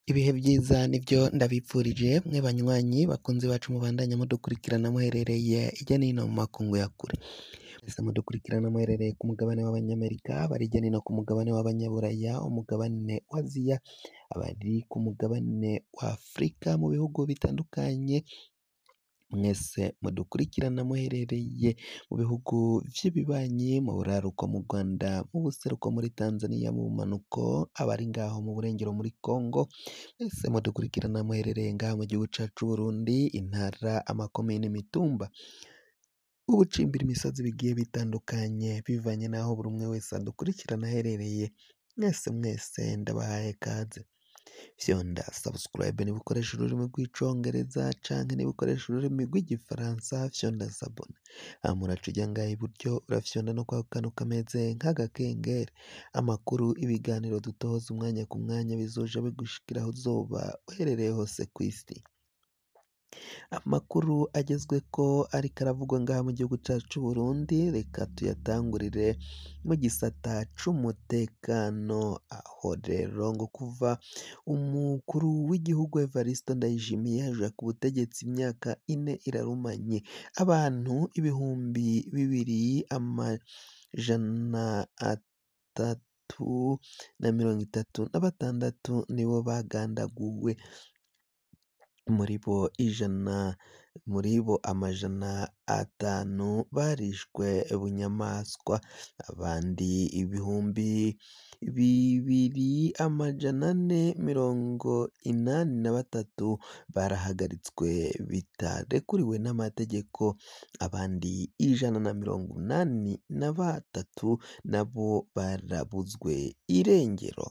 Ibihe vyiza nivyo ndabipfurije mwe banywanyi bakunzi bacu mubandanya mudukurikirana muherereye irya nino mu makungu ya kure mwese mudukurikirana muherereye ku mugabane w'abanyamerika bari irya nino ku mugabane w'abanyaburaya umugabane wa aziya abari ku mugabane wa afurika mu bihugu bitandukanye mwese mudukurikirana muherereye mu bihugu vy'ibibanyi mu buraruko mu Rwanda mu buseruko muri Tanzania mu bumanuko abari ngaho mu burengero muri Congo mwese mudukurikirana muherereye ngaha mu gihugu cacu c'Uburundi intara amakomine imitumba ubucimbira imisozi bigiye bitandukanye bivanye n'aho buri umwe wese adukurikirana aherereye mwese mwese ndabahaye kaze fyonda subscribe niba ukoresha ururimi rw'icongereza canke niba ukoresha ururimi rw'igifaransa fyonda sabone hama uraca uja ngaha iburyo urafyonda no kwako kantu kameze nk'agakengeri amakuru ibiganiro dutoza umwanya ku mwanya bizoja bigushikira aho uzoba uherereye hose kw'isi amakuru agezweko ariko aravugwa ngaha mu gihugu cacu c'Uburundi reka tuyatangurire mu gisata c'umutekano aho rero ngo kuva umukuru w'igihugu Evariste Ndayishimiye aja ku butegetsi imyaka ine irarumanye abantu ibihumbi bibiri amajana atatu na mirongo itatu na batandatu nibo bagandaguwe muri bo ijana muri bo amajana atanu barishwe bunyamaswa abandi ibihumbi bibiri amajana ane mirongo inani na batatu barahagaritswe bitarekuriwe n'amategeko abandi ijana na mirongo inani na batatu nabo barabuzwe irengero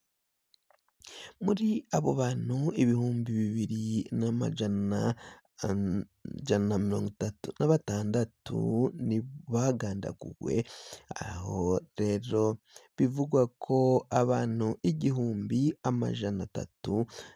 muri abo bantu ibihumbi bibiri n'amajana ijana na mirongo itatu na batandatu ni bagandaguwe aho rero bivugwa ko abantu igihumbi amajana atatu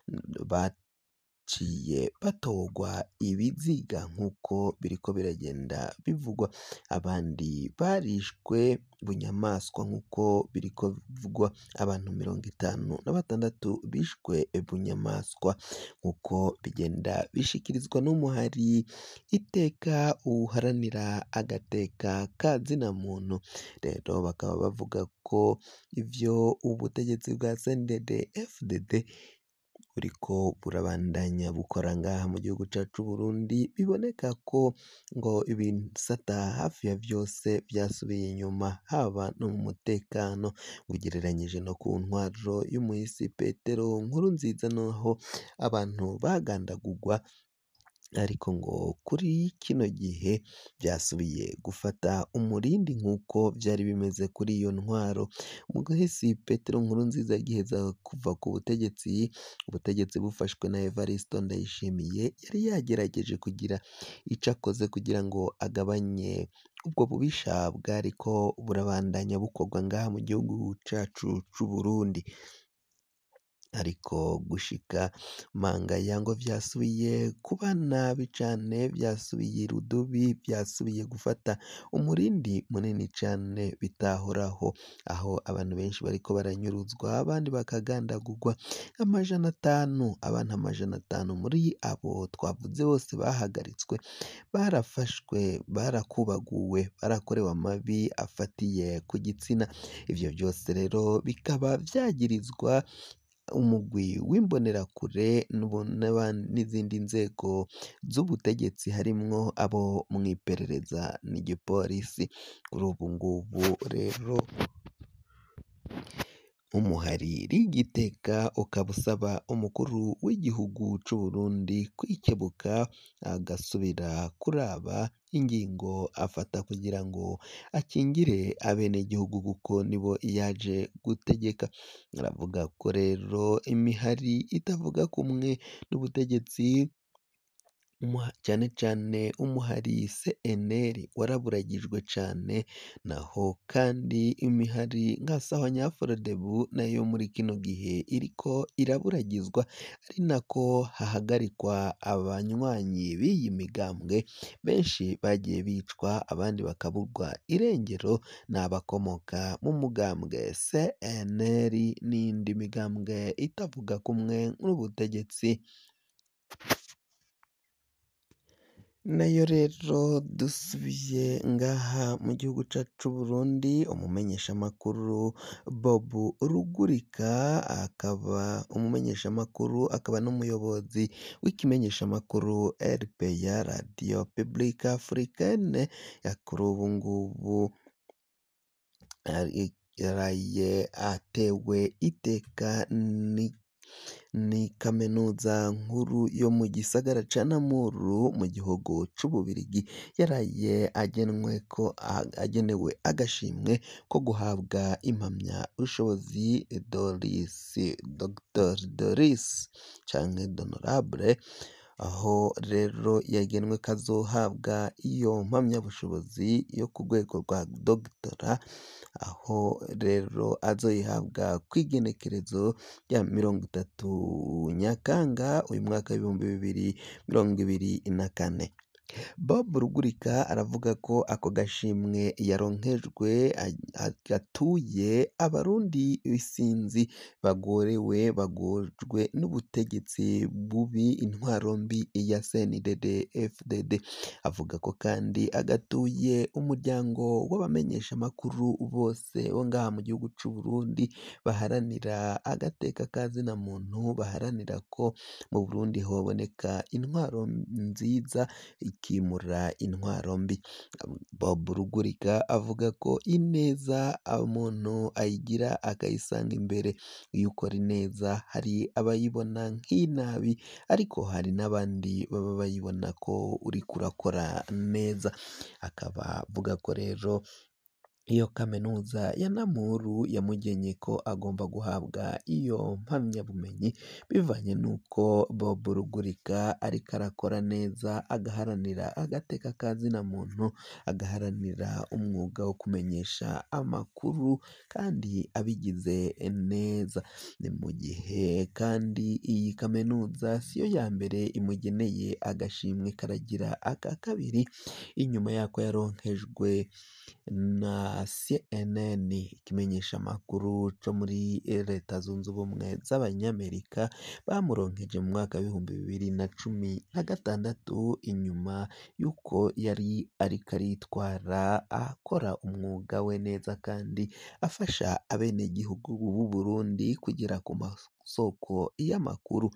baciye batorwa ibiziga nk'uko biriko biragenda bivugwa abandi barishwe bunyamaswa nk'uko biriko bivugwa abantu mirongo itanu na batandatu bishwe bunyamaswa nk'uko bigenda bishikirizwa n'umuhari iteka uharanira agateka ka zina muntu rero bakaba bavuga ko ivyo ubutegetsi bwa CNDD FDD buriko burabandanya bukora ngaha mu gihugu cacu c'Uburundi biboneka ko ngo ibisata hafi ya vyose vyasubiye inyuma haba no mu mutekano ugereranyije no ku ntwaro y'umuhisi Petero Nkurunziza naho abantu bagandagurwa ariko ngo kuri kino gihe vyasubiye gufata umurindi nk'uko vyari bimeze kuri iyo ntwaro umuhisi Petero Nkurunziza agiheza kuva ku butegetsi ubutegetsi bufashwe na Evariste Ndayishimiye yari yagerageje kugira ico akoze kugira ngo agabanye ubwo bubisha bwariko burabandanya bukorwa ngaha mu gihugu cacu c'Uburundi ariko gushika mangaya ngo vyasubiye kuba nabi cane vyasubiye irudubi vyasubiye gufata umurindi munini cane bitahoraho aho abantu benshi bariko baranyuruzwa abandi bakagandagurwa amajana atanu abantu amajana atanu muri abo twavuze bose bahagaritswe barafashwe barakubaguwe barakorewe amabi afatiye ku gitsina ivyo vyose rero bikaba vyagirizwa umugwi w'imbonerakure n'izindi nzego z'ubutegetsi harimwo abo mw'iperereza n'igipolisi kuri ubu ngubu rero nk'umuhari rigiteka ukaba usaba umukuru w'igihugu c'Uburundi kwikebuka agasubira kuraba ingingo afata kugira ngo akingire abenegihugu kuko nibo yaje gutegeka aravuga ko rero imihari itavuga kumwe n'ubutegetsi cyane cyane umuhari CNL waraburagijwe cane naho kandi imihari nka Sahwanya-Frodebu nayo muri kino gihe iriko iraburagizwa ari nako hahagarikwa abanywanyi b'iyi migambwe benshi bagiye bicwa abandi bakaburwa irengero ni abakomoka mu mugambwe CNL n'iyindi migambwe itavuga kumwe n'ubutegetsi nayo rero dusubiye ngaha mu gihugu cacu c'Uburundi umumenyeshamakuru Bob Rugurika akaba umumenyeshamakuru akaba n'umuyobozi w'ikimenyeshamakuru RPA Radio Publique Africaine kuri ubu ngubu yaraye atewe iteka ni kaminuza nkuru yo mu gisagara ca Namuru mu gihugu c'Ububirigi yaraye agenweko agenewe agashimwe ko guhabwa impamyabushobozi Doris Dr Doris canke Honorable aho rero yagenwe ko azohabwa iyo mpamyabushobozi yo ku rwego rwa dogtora aho rero azoyihabwa kw'igenekerezo rya mirongo itatu Nyakanga uyu mwaka w'ibihumbi bibiri mirongo ibiri na kane Bob Rugurika aravuga ko ako gashimwe yaronkejwe gatuye abarundi isinzi bagorewe bagojwe n'ubutegetsi bubi intwaro mbi ya CNDD FDD avuga ko kandi agatuye umuryango w'abamenyeshamakuru bose bo ngaha mu gihugu c'Uburundi baharanira agateka ka zina muntu baharanira ko mu Burundi hoboneka intwaro nziza ikimura intwaro mbi Bob Rugurika avuga ko ineza umuntu ayigira akayisanga imbere iyo ukora ineza hari abayibona nk'inabi ariko hari n'abandi baba bayibona ko uriko urakora neza akaba avuga ko rero iyo kaminuza ya Namuru yamugenye ko agomba guhabwa iyo mpamyabumenyi bivanye n'uko Bob Rugurika ariko arakora neza agaharanira agateka ka zina muntu agaharanira umwuga wo kumenyesha amakuru kandi abigize neza ni mu gihe kandi iyi kaminuza siyo ya mbere imugeneye agashimwe karagira aka kabiri inyuma yako yaronkejwe na CNN ikimenyeshamakuru co muri leta zunze ubumwe z'abanyamerika bamuronkeje mu mwaka w'ibihumbi bibiri na cumi na gatandatu inyuma y'uko yari ariko aritwara akora umwuga we neza kandi afasha abenegihugu b'u Burundi kugera ku masoko y'amakuru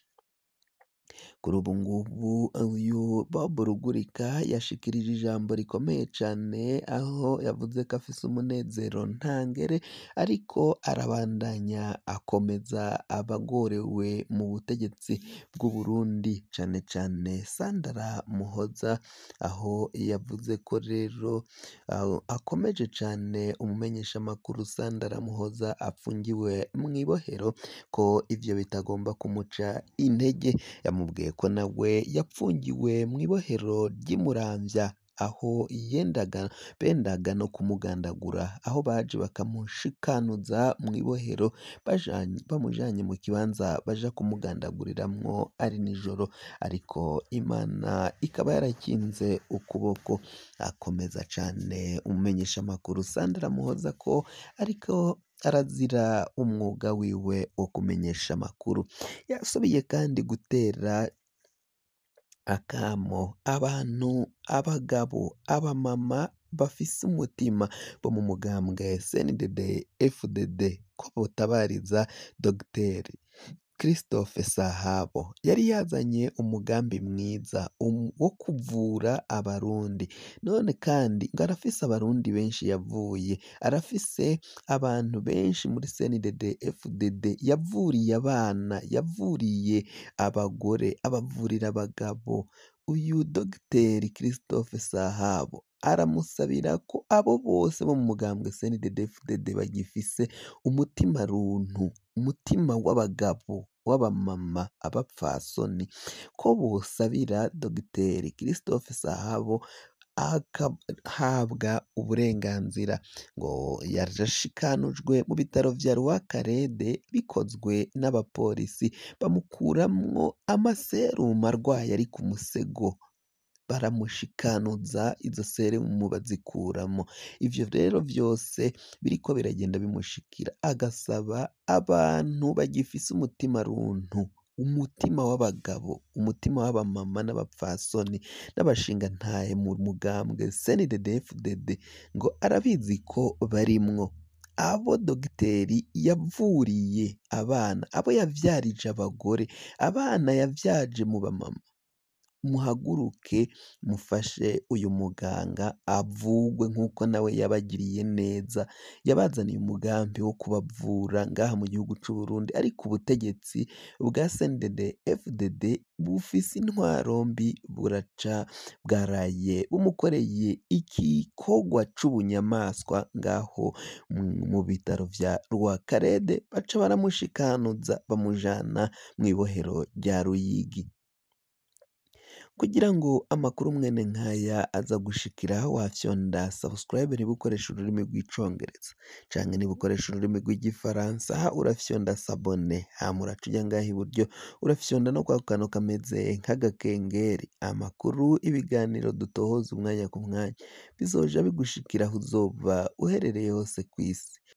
kuri ubu ngubu uyu Bob Rugurika yashikirije ijambo rikomeye cane aho yavuze ko afise umunezero ntangere ariko arabandanya akomeza abagorewe mu butegetsi bw'u Burundi cane cane Sandra Muhoza aho yavuze ko rero akomeje cane umumenyeshamakuru Sandra Muhoza apfungiwe mw'ibohero ko ivyo bitagomba kumuca intege yamubwiye ko nawe yapfungiwe mw'ibohero ry'i Muramvya aho yendaga bendaga no kumugandagura aho baje bakamushikanuza mw'ibohero bamujanye mu kibanza baja kumugandaguriramwo ari nijoro ariko Imana ikaba yarakinze ukuboko akomeza cane umumenyeshamakuru Sandra Muhoza ko ariko arazira umwuga wiwe wo kumenyesha amakuru yasubiye kandi gutera akamo abantu abagabo abamama bafise umutima bo mu mugambwe CNDD FDD ko botabariza Dogiteri Christophe Sahabo yari yazanye umugambi mwiza wo kuvura abarundi none kandi ngo arafise abarundi benshi yavuye arafise abantu benshi muri CNDD FDD yavuriye abana yavuriye abagore abavurira abagabo uyu Dogiteri Christophe Sahabo aramusabira ko abo bose bo mu mugambwe CNDD FDD bagifise umutima runtu umutima w'abagabo w'abamama abapfasoni ko bosabira Dogiteri Christophe Sahabo agahabwa uburenganzira ngo yarashikanujwe mu bitaro vya Rwakarede bikozwe n'abapolisi bamukuramwo amaserumu arwaye ari ku musego baramushikanuza izo serumu bazikuramo ivyo rero vyose biriko biragenda bimushikira agasaba abantu bagifise umutima runtu umutima w'abagabo umutima w'abamama n'abapfasoni n'abashingantahe mu mugambwe CNDD-FDD ngo arabizi ko barimwo abo dogiteri yavuriye abana abo yavyarije abagore abana yavyaje mu bamama muhaguruke mufashe uyu muganga avugwe nk'uko nawe yabagiriye neza yabazaniye umugambi wo kubavura ngaha mu gihugu c'u Burundi ariko ubutegetsi bwa CNDD-FDD bufise intwaro mbi buraca bwaraye bumukoreye igikorwa c'ubunyamaswa ngaho mu bitaro vya Rwakarede baca baramushikanuza bamujana mw'ibohero rya Ruyigi kugira ngo amakuru mwene nkaya aza gushikira wafyonda subscribe niba ukoresha ururimi rw'icongereza canke niba ukoresha ururimi rw'igifaransa urafyonda sabone hama uraca uja ngaha iburyo urafyonda no kwa kantu kameze nk'agakengeri amakuru ibiganiro dutohoza umwanya ku mwanya bizoja bigushikira aho uzoba uherereye hose kw'isi